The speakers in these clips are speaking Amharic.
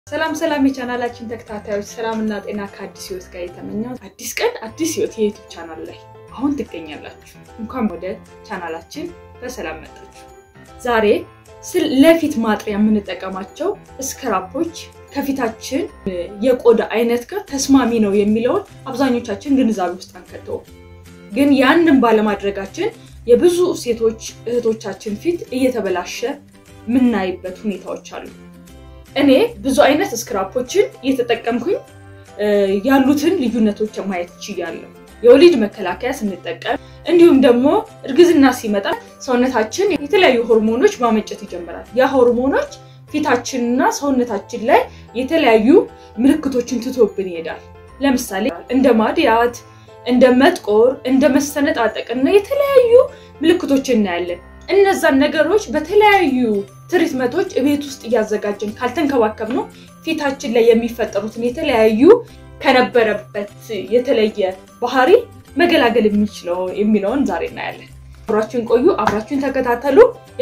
ሰላም ሰላም የቻናላችን ተከታታዮች ሰላምና ጤና ከአዲስ ህይወት ጋር የተመኘው አዲስ ቀን አዲስ ህይወት የዩቱብ ቻናል ላይ አሁን ትገኛላችሁ። እንኳን ወደ ቻናላችን በሰላም መጣችሁ። ዛሬ ለፊት ማጥሪያ የምንጠቀማቸው ስክራፖች ከፊታችን የቆዳ አይነት ጋር ተስማሚ ነው የሚለውን አብዛኞቻችን ግንዛቤ ውስጥ አንከተውም። ግን ያንን ባለማድረጋችን የብዙ ሴቶች እህቶቻችን ፊት እየተበላሸ የምናይበት ሁኔታዎች አሉ። እኔ ብዙ አይነት ስክራፖችን እየተጠቀምኩኝ ያሉትን ልዩነቶች ማየት ችያለሁ። የወሊድ መከላከያ ስንጠቀም እንዲሁም ደግሞ እርግዝና ሲመጣ ሰውነታችን የተለያዩ ሆርሞኖች ማመንጨት ይጀምራል። ያ ሆርሞኖች ፊታችንና ሰውነታችን ላይ የተለያዩ ምልክቶችን ትቶብን ይሄዳል። ለምሳሌ እንደ ማድያት፣ እንደ መጥቆር፣ እንደ መሰነጣጠቅ እና የተለያዩ ምልክቶችን እናያለን። እነዛን ነገሮች በተለያዩ ትሪትመንቶች ቤት ውስጥ እያዘጋጀን ካልተንከባከብ ነው ፊታችን ላይ የሚፈጠሩትን የተለያዩ ከነበረበት የተለየ ባህሪ መገላገል የሚችለው የሚለውን ዛሬ እናያለን። አብራችሁን ቆዩ፣ አብራችሁን ተከታተሉ።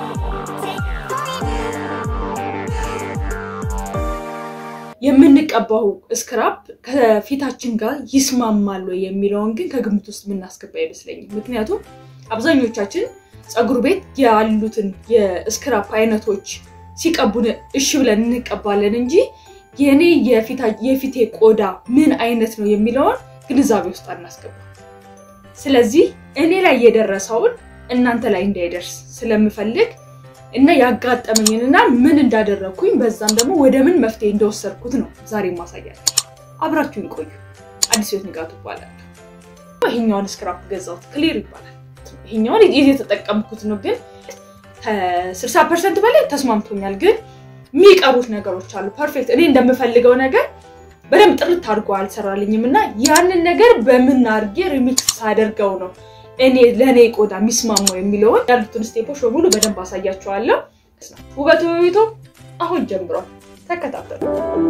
የምንቀባው ስክራፕ ከፊታችን ጋር ይስማማል ወይ የሚለውን ግን ከግምት ውስጥ የምናስገባ አይመስለኝም። ምክንያቱም አብዛኞቻችን ፀጉር ቤት ያሉትን የስክራፕ አይነቶች ሲቀቡን እሺ ብለን እንቀባለን እንጂ የእኔ የፊቴ ቆዳ ምን አይነት ነው የሚለውን ግንዛቤ ውስጥ አናስገባ። ስለዚህ እኔ ላይ የደረሰውን እናንተ ላይ እንዳይደርስ ስለምፈልግ እና ያጋጠመኝንና ምን እንዳደረግኩኝ በዛም ደግሞ ወደ ምን መፍትሄ እንደወሰድኩት ነው ዛሬ ማሳያል። አብራችሁን ቆዩ። አዲስ ህይወት ንጋቱ ይባላል። ይሄኛውን ስክራፕ ገዛሁት፣ ክሊር ይባላል። ይሄኛውን የተጠቀምኩት ነው፣ ግን ከስልሳ ፐርሰንት በላይ ተስማምቶኛል። ግን የሚቀሩት ነገሮች አሉ። ፐርፌክት እኔ እንደምፈልገው ነገር በደንብ ጥርት አድርጎ አልሰራልኝም እና ያንን ነገር በምን አድርጌ ሪሚክስ ሳደርገው ነው እኔ ለእኔ ቆዳ የሚስማማው የሚለውን ያሉትን ስቴፖች በሙሉ በደንብ አሳያቸዋለሁ። ውበቱ በቤቶ አሁን ጀምሯል። ተከታተሉ።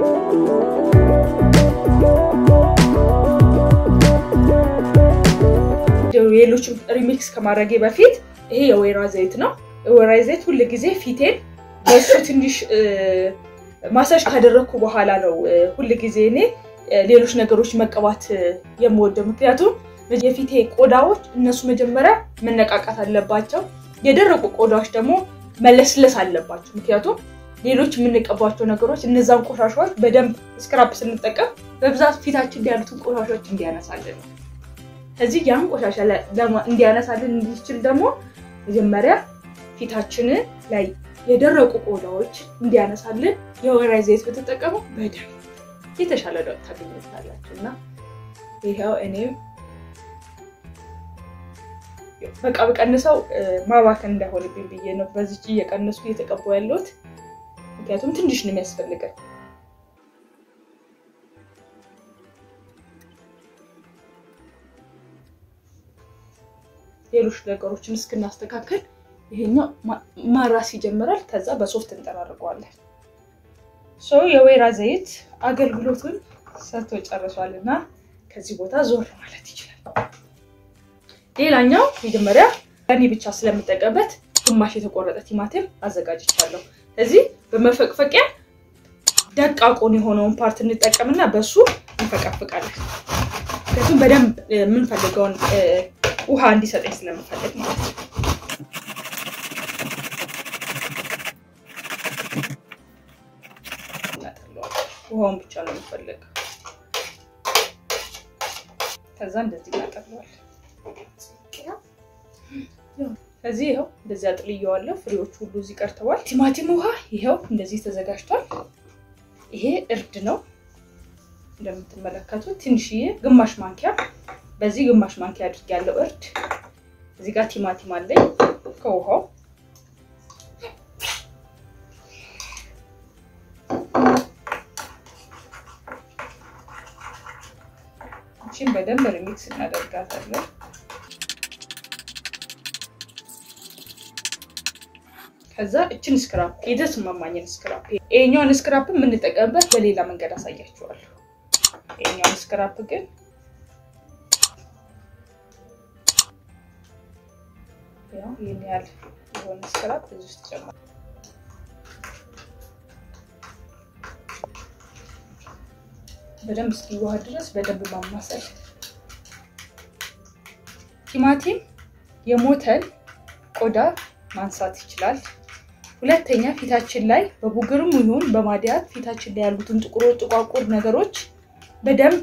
ሌሎችም ሪሚክስ ከማድረጌ በፊት ይሄ የወይራ ዘይት ነው። የወይራ ዘይት ሁል ጊዜ ፊቴን በሱ ትንሽ ማሳጅ ካደረግኩ በኋላ ነው ሁል ጊዜ እኔ ሌሎች ነገሮች መቀባት የምወደው ምክንያቱም የፊቴ ቆዳዎች እነሱ መጀመሪያ መነቃቃት አለባቸው። የደረቁ ቆዳዎች ደግሞ መለስለስ አለባቸው። ምክንያቱም ሌሎች የምንቀባቸው ነገሮች እነዛን ቆሻሻዎች በደንብ ስክራፕ ስንጠቀም በብዛት ፊታችን ያሉትን ቆሻሻዎች እንዲያነሳልን ነው። ከዚህ ያን ቆሻሻ እንዲያነሳልን እንዲችል ደግሞ መጀመሪያ ፊታችንን ላይ የደረቁ ቆዳዎች እንዲያነሳልን የወይራ ዘይት ብትጠቀሙ በደንብ የተሻለ ለውጥ ታገኙታላችሁ እና ይኸው እኔም በቃ በቀንሰው ማባከን እንዳይሆንብኝ ብዬ ነው በዚች እየቀነሱ እየተቀባው ያለሁት። ምክንያቱም ትንሽ ነው የሚያስፈልገን። ሌሎች ነገሮችን እስክናስተካከል ይሄኛው ማራስ ይጀምራል። ከዛ በሶፍት እንጠራርገዋለን። የወይራ ዘይት አገልግሎቱን ሰጥቶ ጨርሷል እና ከዚህ ቦታ ዞር ማለት ይችላል። ሌላኛው መጀመሪያ እኔ ብቻ ስለምጠቀምበት ግማሽ የተቆረጠ ቲማቲም አዘጋጅቻለሁ። እዚህ በመፈቅፈቂያ ደቃቁን የሆነውን ፓርት እንጠቀምና በሱ እንፈቀፍቃለን። ምክንያቱም በደንብ የምንፈልገውን ውሃ እንዲሰጠኝ ስለምፈልግ ማለት ነው። ውሃውን ብቻ ነው የምፈልገው። ከዛ እንደዚህ እናጠለዋለን። ከዚህ ይኸው እንደዚህ አጥልየዋለሁ። ፍሬዎቹ ሁሉ እዚህ ቀርተዋል። ቲማቲም ውሃ ይኸው እንደዚህ ተዘጋጅቷል። ይሄ እርድ ነው እንደምትመለከቱት፣ ትንሽዬ ግማሽ ማንኪያ፣ በዚህ ግማሽ ማንኪያ አድርጌያለሁ እርድ። እዚህ ጋር ቲማቲም አለኝ ከውሃው ይህችን በደንብ ሪሚክስ እናደርጋታለን። ከዛ እችን ስክራፕ የተስማማኝን ስክራፕ ይሄኛውን ስክራፕ የምንጠቀምበት በሌላ መንገድ አሳያችኋለሁ። ይሄኛውን ስክራፕ ግን ይህን ያህል የሆነ ስክራፕ እዚህ ውስጥ ጨምራለሁ። በደንብ እስኪዋሃድ ድረስ በደንብ ማማሰል። ቲማቲም የሞተን ቆዳ ማንሳት ይችላል። ሁለተኛ ፊታችን ላይ በቡግርም ይሁን በማዲያት ፊታችን ላይ ያሉትን ጥቁር ጥቋቁር ነገሮች በደንብ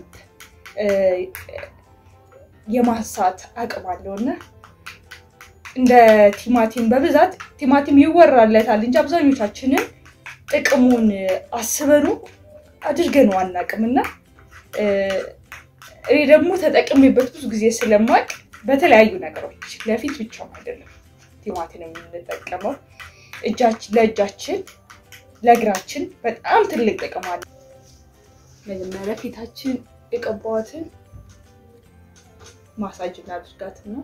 የማንሳት አቅም አለው እና እንደ ቲማቲም በብዛት ቲማቲም ይወራለታል እንጂ አብዛኞቻችንን ጥቅሙን አስበኑ አድርገን አናውቅም እና እኔ ደግሞ ተጠቅሜበት ብዙ ጊዜ ስለማቅ በተለያዩ ነገሮች ለፊት ብቻም አይደለም ቲማቲም የምንጠቀመው ለእጃችን ለእግራችን በጣም ትልቅ ጥቅም አለ። መጀመሪያ ፊታችን የቀባዋትን ማሳጅ እናድርጋት ነው።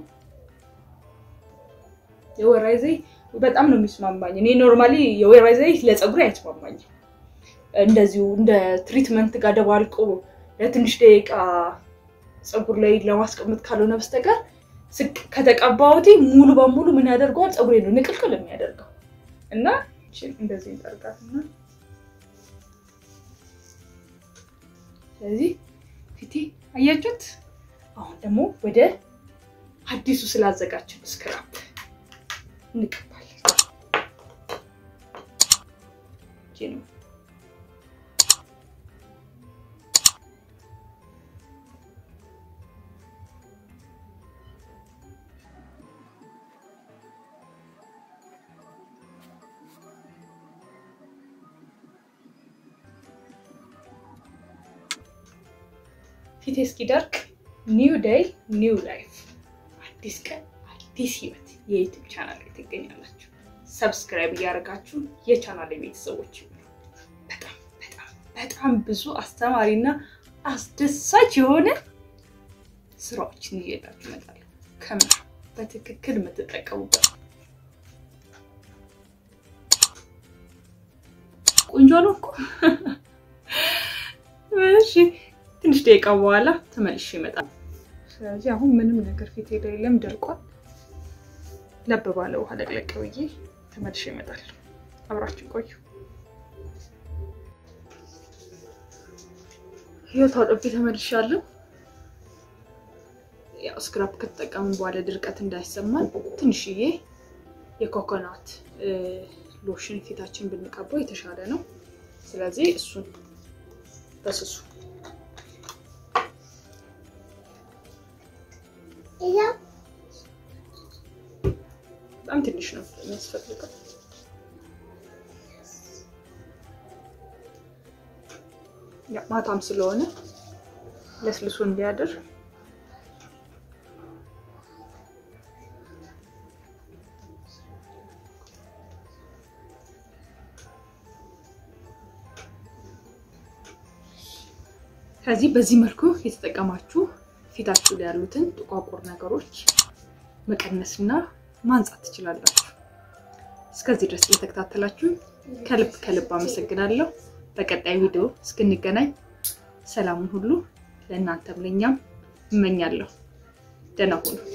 የወይራ ዘይት በጣም ነው የሚስማማኝ። እኔ ኖርማሊ የወይራ ዘይት ለፀጉሬ አይስማማኝም። እንደዚሁ እንደ ትሪትመንት ጋር ደባልቆ ለትንሽ ደቂቃ ፀጉር ላይ ለማስቀመጥ ካልሆነ በስተቀር ከተቀባሁት ሙሉ በሙሉ ምን ያደርገዋል? ፀጉሬ ነው ንቅልቅል የሚያደርገው እና እንደዚህ እንጠርጋትና ስለዚህ ፊቴ አያችሁት። አሁን ደግሞ ወደ አዲሱ ስላዘጋችን ስክራፕ እንቀባለን። ነው ፊቴ እስኪደርቅ ኒው ዴይ ኒው ላይፍ፣ አዲስ ቀን አዲስ ህይወት የዩቲዩብ ቻናል ላይ ትገኛላችሁ። ሰብስክራይብ እያደረጋችሁ የቻናል ቤተሰቦች በጣም በጣም በጣም ብዙ አስተማሪና አስደሳች የሆነ ስራዎችን እየላችሁ እመጣለሁ። ከምር በትክክል የምትጠቀሙበት ቆንጆ ነው እኮ እሺ ትንሽ ደቂቃ በኋላ ተመልሼ ይመጣል። ስለዚህ አሁን ምንም ነገር ፊቴ ላይ የለም፣ ደርቋል። ለብ ባለ ውሃ ለቅለቅ ብዬ ተመልሼ ይመጣል። አብራችሁ ቆዩ። ህይወት አጥቤ ተመልሻለሁ። ያው ስክራፕ ከተጠቀምን በኋላ ድርቀት እንዳይሰማን ትንሽዬ የኮኮናት ሎሽን ፊታችን ብንቀባው የተሻለ ነው። ስለዚህ እሱን በስሱ በጣም ትንሽ ነው የሚያስፈልገው። ማታም ስለሆነ ለስልሱ እንዲያድር ከዚህ በዚህ መልኩ የተጠቀማችሁ ፊታችሁ ላይ ያሉትን ጥቋቁር ነገሮች መቀነስና ማንጻት ትችላላችሁ። እስከዚህ ድረስ እየተከታተላችሁ ከልብ ከልብ አመሰግናለሁ። በቀጣይ ቪዲዮ እስክንገናኝ ሰላሙን ሁሉ ለእናንተም ለእኛም እመኛለሁ። ደህና ሁኑ።